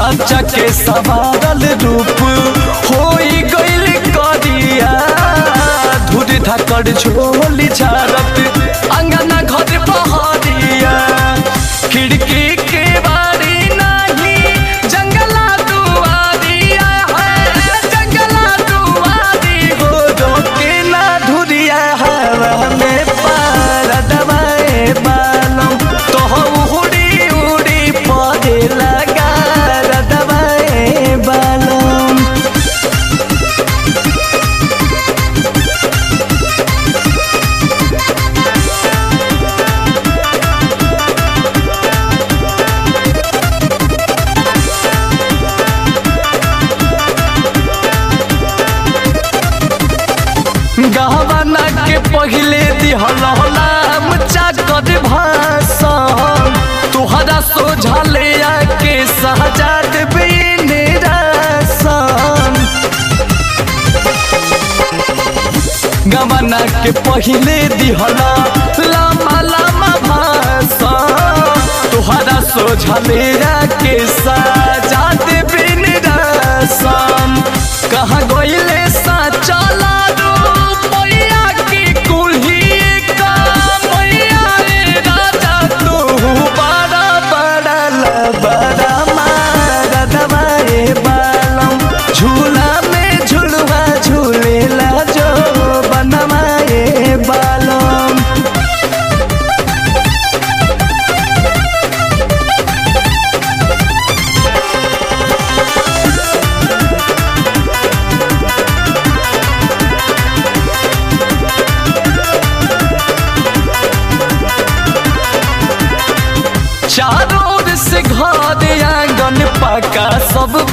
साचा के सवारल रूप होई गइल करिया धुर धकड़ झोली झारत अंगना घर पहरिया खिड़की के बारी नाही जंगला दुआरिया है जंगला दुआरी हो रोके ना धुरिया हवा में पार दबाए बालम तो उड़ी उड़ी पौधे लगा दबाए बालम गहवाना के पहिले दिहलाम चाकर भाषण तुहरा सोझले आके सहजाद बिन रासन गवाना के पहिले दिहला लामा लामा भाषण तुहरा सोझले आके सहजाद बिन रासन कहाँ गइले साचला मैया की कुल्ही का मैया रे राजा तू बड़ा बड़ा लबड़ा मार दबाए बालम झूला में झुलवा झूलेला जो बनवाए बालम चारों ओर से घर आंगन पका सब